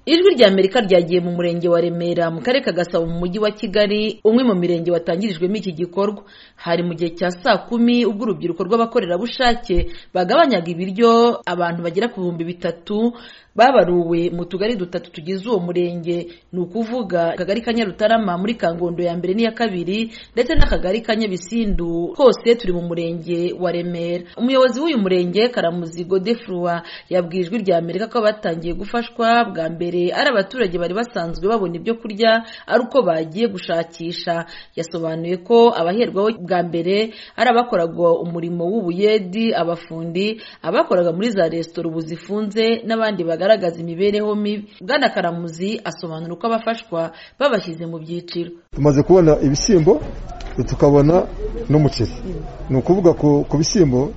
ijwi rya amerika ryagiye mu murenge wa remera mu karere ka gasabo mu mujyi wa kigali umwe mu mirenge watangirijwemo iki gikorwa hari mu gihe cya saa kumi ubwo urubyiruko rw'abakorerabushake bagabanyaga ibiryo abantu bagera ku bihumbi bitatu babaruwe mu tugari dutatu tugize uwo murenge ni ukuvuga akagari ka nyarutarama muri kangondo ya mbere n'iya kabiri ndetse n'akagari ka nyabisindu kose turi mu murenge wa remera umuyobozi w'uyu murenge karamuzi godefrua yabwiye ijwi rya amerika ko batangiye gufashwa bwa mbere ari abaturage bari basanzwe babona ibyo kurya ari uko bagiye gushakisha yasobanuye ko abaherwaho bwa mbere ari abakoraga umurimo w'ubuyedi abafundi abakoraga muri za resitora ubu zifunze n'abandi baga bagaragaza imibereho mibi bwana karamuzi asobanura uko abafashwa babashyize mu byiciro tumaze kubona ibishyimbo tukabona n'umuceri ni ukuvuga ku bishyimbo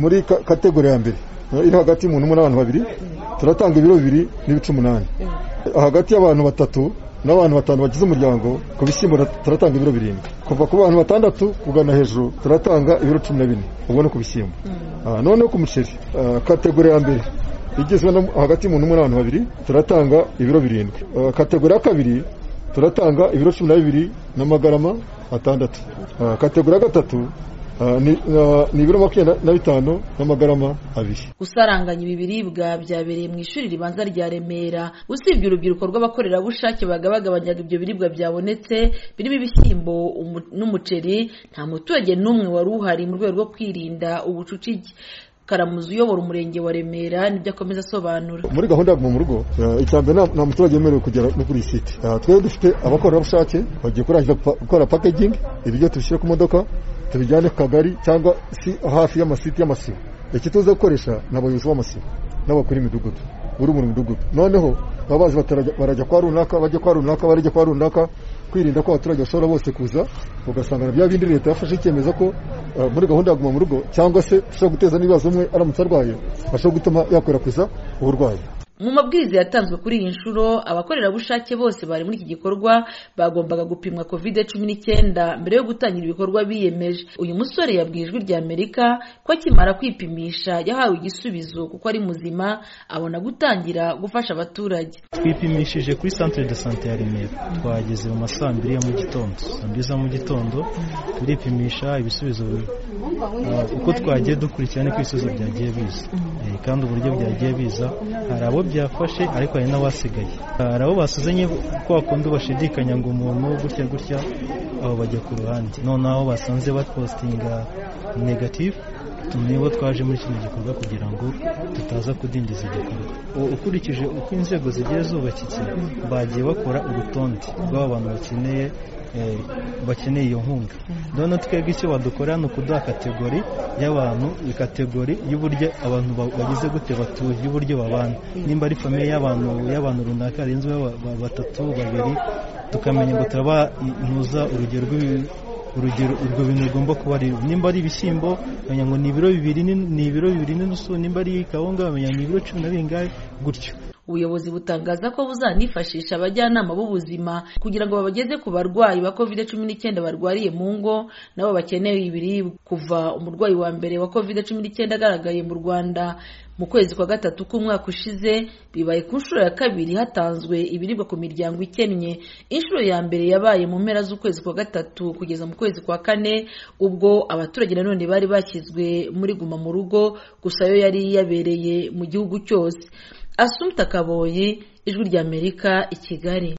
muri kategori ya mbere iri hagati y'umuntu umwe n'abantu babiri turatanga ibiro bibiri n'ibice umunani hagati y'abantu batatu n'abantu batanu bagize umuryango ku bishyimbo turatanga ibiro birindwi kuva ku bantu batandatu kugana hejuru turatanga ibiro cumi na bine ubwo no ku bishyimbo noneho ku muceri kategori ya mbere igizwe hagati y'umuntu umwe n'abantu babiri turatanga ibiro birindwi kategori ya kabiri turatanga ibiro cumi na bibiri n'amagarama atandatu kategori ya gatatu ni ibiro makumyabiri na bitanu n'amagarama abiri gusaranganya ibi biribwa byabereye mu ishuri ribanza rya remera usibye urubyiruko rw'abakorerabushake bagabagabanyaga ibyo biribwa byabonetse birimo ibishyimbo n'umuceri nta muturage n'umwe wari uhari mu rwego rwo kwirinda ubucucike karamuzi uyobora umurenge wa remera nibyo akomeza asobanura muri gahunda yo mu rugo icya mbere nta muturage wemerewe kugera no kuri iyi site twebwe dufite abakorerabushake bagiye kurangiza gukora pakegingi ibiryo tubishyire ku modoka tubijyane ku kagari cyangwa hafi y'amasite y'amasibo iki tuza gukoresha ni abayobozi b'amasibo n'abakora imidugudu buri mu midugudu noneho baba bazi barajya kwa runaka bajya kwa runaka barajya kwa runaka kwirinda ko abaturage bashobora bose kuza ugasanga bya bindi leta yafashe icyemezo ko muri gahunda ya guma mu rugo cyangwa se ushobora guteza n'ibibazo umwe aramutse arwaye ashobora gutuma yakwirakwiza uburwayi mu mabwiriza yatanzwe kuri iyi nshuro abakorerabushake bose bari muri iki gikorwa bagombaga gupimwa kovide cumi n'icyenda mbere yo gutangira ibikorwa biyemeje uyu musore yabwiye ijwi rya amerika ko akimara kwipimisha yahawe igisubizo kuko ari muzima abona gutangira gufasha abaturage twipimishije kuri santire de sante ya remera twageze mu ma saa mbiri ya mu gitondo saa mbiri za mu gitondo turipimisha ibisubizo uko twagiye dukurikirana uko ibisubizo byagiye biza kandi uburyo byagiye biza hari abo byafashe ariko hari n'abasigaye hari abo basuzanye ko bakunda bashidikanya ngo umuntu gutya gutya abo bajya ku ruhande noneho basanze bapositinga negative nibo twaje muri kino gikorwa kugira ngo tutaza kudindiza igikorwa ukurikije uko inzego zigiye zubakitse bagiye bakora urutonde rw'abantu bakeneye bakeneye iyo nkunga none twebwe icyo badukora ni ukuduha kategori y'abantu kategori y'uburyo abantu bagize gute batuye y'uburyo babana nimba ari famiye y'abantu y'abantu runaka barenze batatu babiri tukamenya ngo turabanuza urugero urugero urwo bintu rugomba kuba ari nimba ari ibishyimbo bamenya ngo ni ibiro bibiri ni ibiro bibiri n'inusu nimba ari kawunga bamenya ni ibiro cumi na bingahe gutyo ubuyobozi butangaza ko buzanifashisha abajyanama b'ubuzima kugira ngo babageze ku barwayi ba covid cumi n'icyenda barwariye mu ngo nabo bakeneye ibiribwa kuva umurwayi wa mbere wa covid cumi n'icyenda agaragaye mu rwanda mu kwezi kwa gatatu k'umwaka ushize bibaye ku nshuro ya kabiri hatanzwe ibiribwa ku miryango ikennye inshuro ya mbere yabaye mu mpera z'ukwezi kwa gatatu kugeza mu kwezi kwa kane ubwo abaturage nanone bari bashyizwe muri guma mu rugo gusa yo yari yabereye mu gihugu cyose asumta kaboyi ijwi ry'amerika i kigali